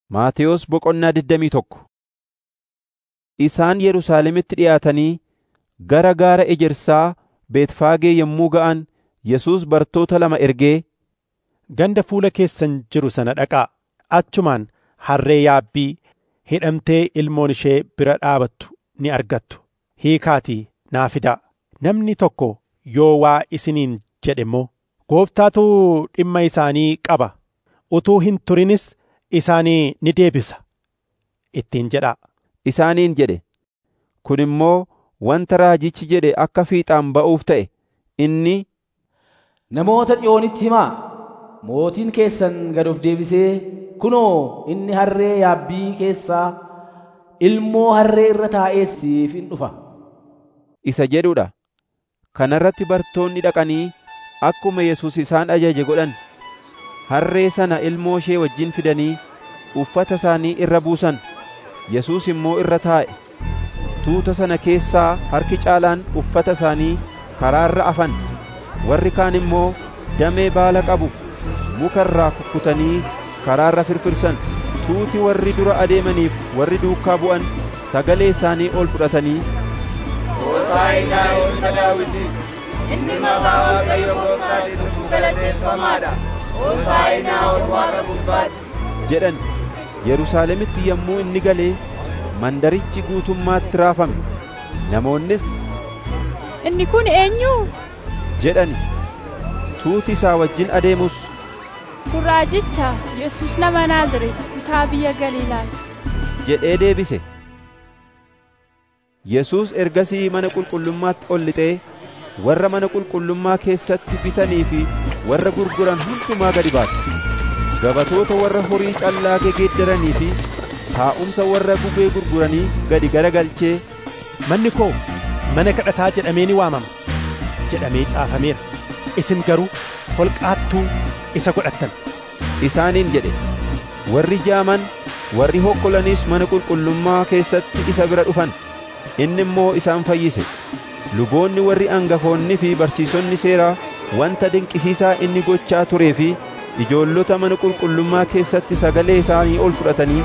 Maatewos Boqonnaa digdamii tokko Isaan Yerusaalemitti dhi'aatanii gara gaara ejersaa Beetfaagee yommuu ga'an Yesuus bartoota lama ergee, Ganda fuula keessan jiru sana dhaqaa. Achumaan harree yaabbii hidhamtee ilmoon ishee bira dhaabattu ni argattu. Hiikaatii naa fidaa. Namni tokko yoo waa isiniin jedhe immoo, Gooftaatu dhimma isaanii qaba. Utuu hin turinis isaanii ni deebisa. Ittiin jedhaa. isaaniin jedhe. Kun immoo wanta raajichi jedhe akka fiixaan ba'uuf ta'e. Inni, Namoota Xiyoonitti himaa. Mootiin keessan gad of deebisee kunoo inni harree yaabbii keessaa ilmoo harree irra taa'ee siif in dhufa. isa jedhudha. Kana irratti bartoonni dhaqanii akkuma Yesuus isaan ajaje godhan. Harree sana ilmoo ishee wajjin fidanii uffata isaanii irra buusan. Yesuus immoo irra taa'e. Tuuta sana keessaa harki caalaan uffata isaanii karaarra afan. Warri kaan immoo damee baala qabu muka irraa kukkutanii karaarra firfirsan. Tuuti warri dura adeemaniif warri duukaa bu'an sagalee isaanii ol fudhatanii Hosaa'inaa ilma Daawitii, inni maqaa Waaqayyo Gooftaatiin dhufu galateeffamaadha. Hosaa'inaa ol Waaqa gubbaatti. jedhan. Yerusaalemitti yommuu inni galee mandarichi guutummaatti raafame. Namoonnis Inni kun eenyu? jedhani. Tuuti isaa wajjin adeemus Kun raajicha Yesuus nama Naazreeti kutaa biyya Galiilaati. jedhee deebise. Yesuus ergasii mana qulqullummaatti ol lixee warra mana qulqullummaa keessatti bitanii fi warra gurguran hundumaa gadi baase. Gabatoota warra horii callaa gegeeddaranii fi taa'umsa warra gugee gurguranii gadi garagalchee Manni koo mana kadhataa jedhamee ni waamama jedhamee caafameera. Isin garuu holqaattuu isa godhattan. isaaniin jedhe. Warri jaaman warri hokkolanis mana qulqullummaa keessatti isa bira dhufan. Inni immoo isaan fayyise. Luboonni warri angafoonni fi barsiisonni seeraa wanta dinqisiisaa inni gochaa turee fi ijoollota mana qulqullummaa keessatti sagalee isaanii ol fudhatanii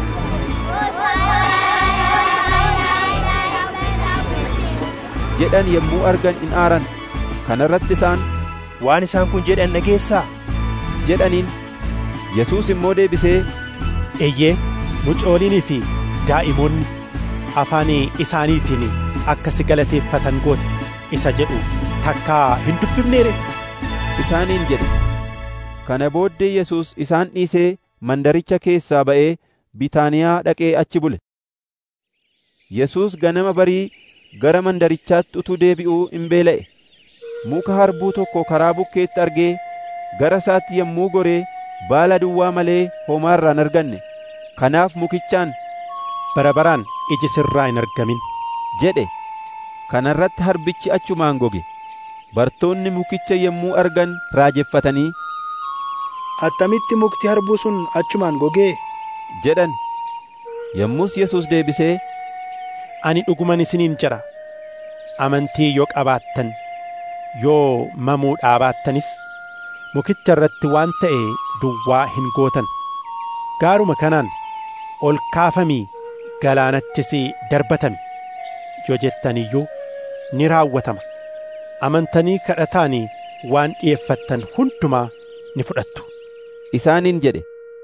jedhan yommuu argan in aaran. Kana irratti isaan Waan isaan kun jedhan dhageessaa? jedhaniin. Yesuus immoo deebisee Eeyyee mucooliinii fi daa'imoonni afaan isaaniitiin akka si galateeffatan goote isa jedhu takkaa hin dubbifneere. isaaniin jedhe. Kana booddee Yesuus isaan dhiisee mandaricha keessaa ba'ee Bitaaniyaa dhaqee achi bule. Yesuus ganama barii gara mandarichaatti utuu deebi'uu in beela'e. Muka harbuu tokko karaa bukkeetti argee gara isaatti yommuu goree baala duwwaa malee homaa irraa hin arganne. Kanaaf mukichaan Bara baraan iji sirraa hin argamin. jedhe. Kana irratti harbichi achumaan goge. Bartoonni mukicha yommuu argan raajeffatanii Attamitti mukti harbuu sun achumaan gogee? jedhan. Yommus Yesuus deebisee Ani dhuguman isiniin jedha. Amantii yoo qabaattan, yoo mamuu dhaabattanis, mukicha irratti waan ta'e duwwaa hin gootan. Gaaruma kanaan ol kaafamii galaanattis darbatami. Yoo jettan iyyuu ni raawwatama. Amantanii kadhataanii waan dhi'eeffattan hundumaa ni fudhattu. isaaniin jedhe.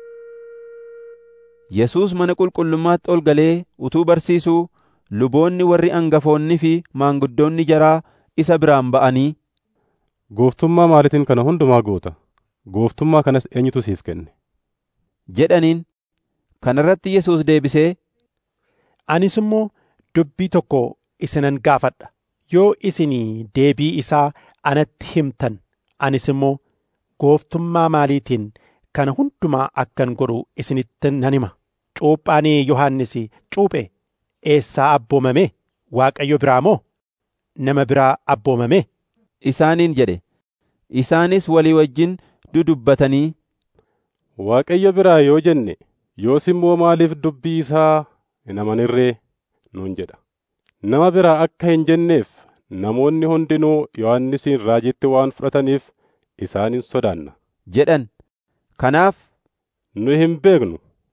Yesuus mana qulqullummaatti ol galee utuu barsiisuu luboonni warri angafoonni fi maanguddoonni jaraa isa biraan ba'anii Gooftummaa maaliitiin kana hundumaa goota? Gooftummaa kanas eenyutu siif kenne? jedhaniin. Kana irratti Yesuus deebisee Anis immoo dubbii tokko isinan gaafadha. Yoo isinii deebii isaa anatti himtan, anis immoo gooftummaa maaliitiin kana hundumaa akkan godhu isinitti nan hima. Cuuphaan Yohannis cuuphe eessaa abboomame? Waaqayyo biraa moo nama biraa abboomame? isaaniin jedhe. Isaanis walii wajjin dudubbatanii Waaqayyo biraa yoo jenne, yoos immoo maaliif dubbii isaa hin amanirree nuun jedha. Nama biraa akka hin jenneef namoonni hundinuu Yohannisin raajitti waan fudhataniif isaanin sodaanna. jedhan. Kanaaf Nu hin beeknu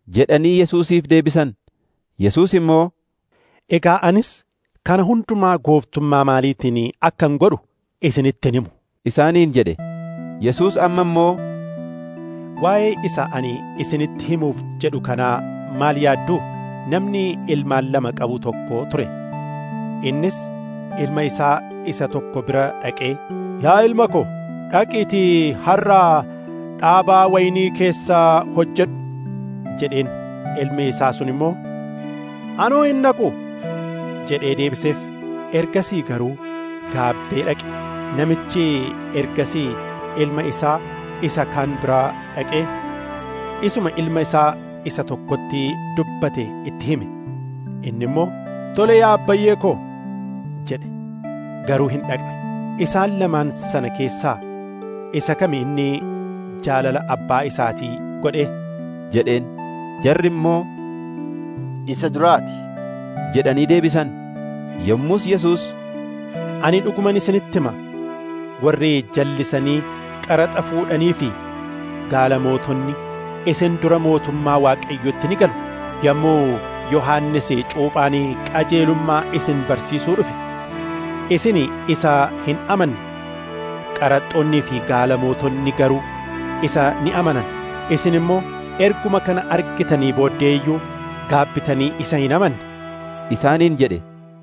jedhanii Yesuusiif deebisan. Yesuus immoo, Egaa anis kana hundumaa gooftummaa maaliitiin akkan godhu isinittin himu. isaaniin jedhe. Yesuus amma immoo, Waa'ee isa ani isinitti himuuf jedhu kanaa maal yaadduu? Namni ilmaan lama qabu tokko ture. Innis ilma isaa isa tokko bira dhaqee, Yaa ilma ko, dhaqiitii har'aa dhaabaa waynii keessaa hojjedhu jedheen. Ilmi isaa sun immoo, Anoo hin dhaqu jedhee deebiseef. Ergasii garuu gaabbee dhaqe. Namichi ergasii ilma isaa isa kaan biraa dhaqee isuma ilma isaa isa tokkotti dubbate itti hime. Inni immoo, Tole yaa abbayyee koo jedhe. Garuu hin dhaqne. Isaan lamaan sana keessaa isa kami inni jaalala abbaa isaatii godhe jedheen. Jarri immoo, isa duraati. jedhanii deebisan. Yommus Yesuus, Ani dhuguman isinitti hima. Warri jallisanii qaraxa fuudhanii fi gaala mootonni isin dura mootummaa Waaqayyootti ni galu. Yommuu Yohaannis cuuphaan qajeelummaa isin barsiisuu dhufe, isin isa hin amanne. Qaraxxoonnii fi gaala mootonni garuu isa ni amanan. Isin immoo erguma kana argitanii booddee iyyuu gaabbitanii isa hin amanne. isaaniin jedhe.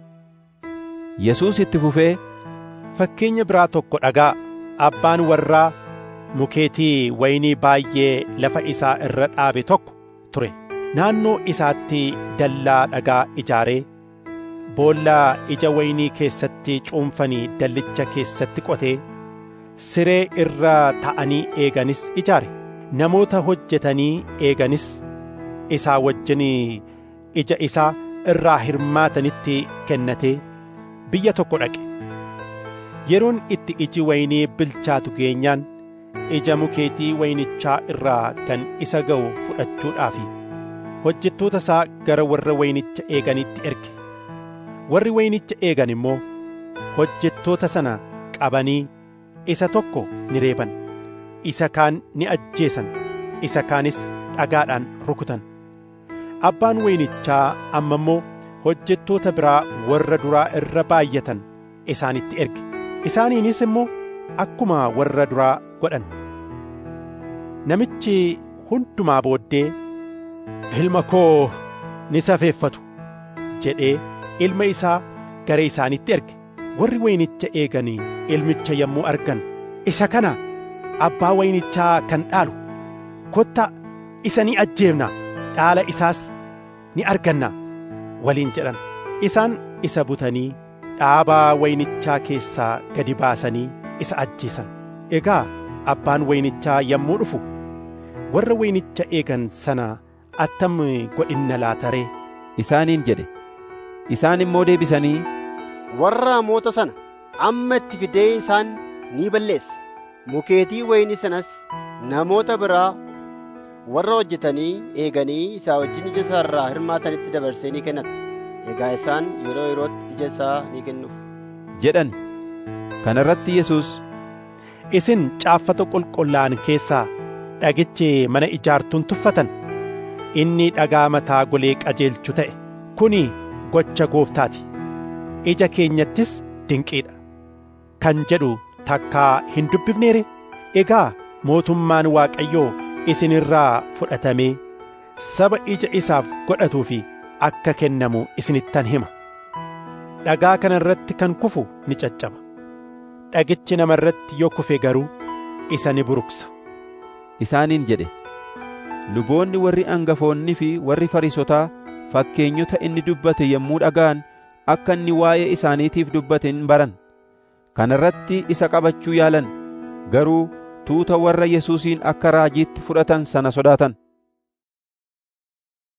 Yesuus itti fufee, Fakkeenya biraa tokko dhagaa abbaan warraa mukeetii waynii baay'ee lafa isaa irra dhaabe tokko ture. Naannoo isaatti dallaa dhagaa ijaaree boollaa ija waynii keessatti cuunfanii dallicha keessatti qotee siree irra ta'anii eeganis ijaare. Namoota hojjetanii eeganis isaa wajjin ija isaa irraa hirmaatanitti kennatee biyya tokko dhaqe. Yeroon itti iji waynii bilchaatu geenyaan ija mukeetii waynichaa irraa kan isa ga'u fudhachuudhaaf hojjettoota isaa gara warra waynicha eeganitti erge. Warri waynicha eegan immoo hojjettoota sana qabanii isa tokko ni reeban, isa kaan ni ajjeesan, isa kaanis dhagaadhaan rukutan. Abbaan waynichaa amma immoo hojjettoota biraa warra duraa irra baay'atan isaanitti erge. Isaaniinis immoo akkuma warra duraa godhan. Namichi hundumaa booddee ilma koo ni safeeffatu jedhee ilma isaa gara isaanitti erge. Warri waynicha eeganii ilmicha yommuu argan isa kana abbaa waynichaa kan dhaalu kottaa isa ni ajjeefna dhaala isaas ni arganna waliin jedhan. Isaan isa butanii dhaabaa waynichaa keessaa gadi baasanii isa ajjeesan. Egaa abbaan waynichaa yommuu dhufu warra waynicha eegan sana attam godhinna laataree isaaniin jedhe. Isaan immoo deebisanii, Warra hamoota sana amma itti fidee isaan ni balleessa. Mukeetii waynii sanas namoota biraa warra hojjetanii eeganii isaa wajjin ija isaa irraa hirmaatanitti dabarsee ni kennata. Egaa isaan yeroo yerootti ija isaa ni kennuuf. jedhan. Kana irratti Yesuus, Isin caaffata qulqullaa'an keessaa dhagichi mana ijaartuun tuffatan inni dhagaa mataa golee qajeelchu ta'e kuni gocha gooftaati. Ija keenyattis dinqiidha. Kan jedhu takkaa hin dubbifneere egaa mootummaan Waaqayyoo isin irraa fudhatamee saba ija isaaf godhatuu fi akka kennamu isinittan hima. Dhagaa kana irratti kan kufu ni caccaba. Dhagichi nama irratti yoo kufe garuu isa ni buruqsa. isaaniin jedhe. Luboonni warri angafoonni fi warri Fariisotaa fakkeenyota inni dubbate yommuu dhaga'an akka inni waa'ee isaaniitiif dubbate hin baran. Kana irratti isa qabachuu yaalan garuu tuuta warra Yesuusiin akka raajiitti fudhatan sana sodaatan.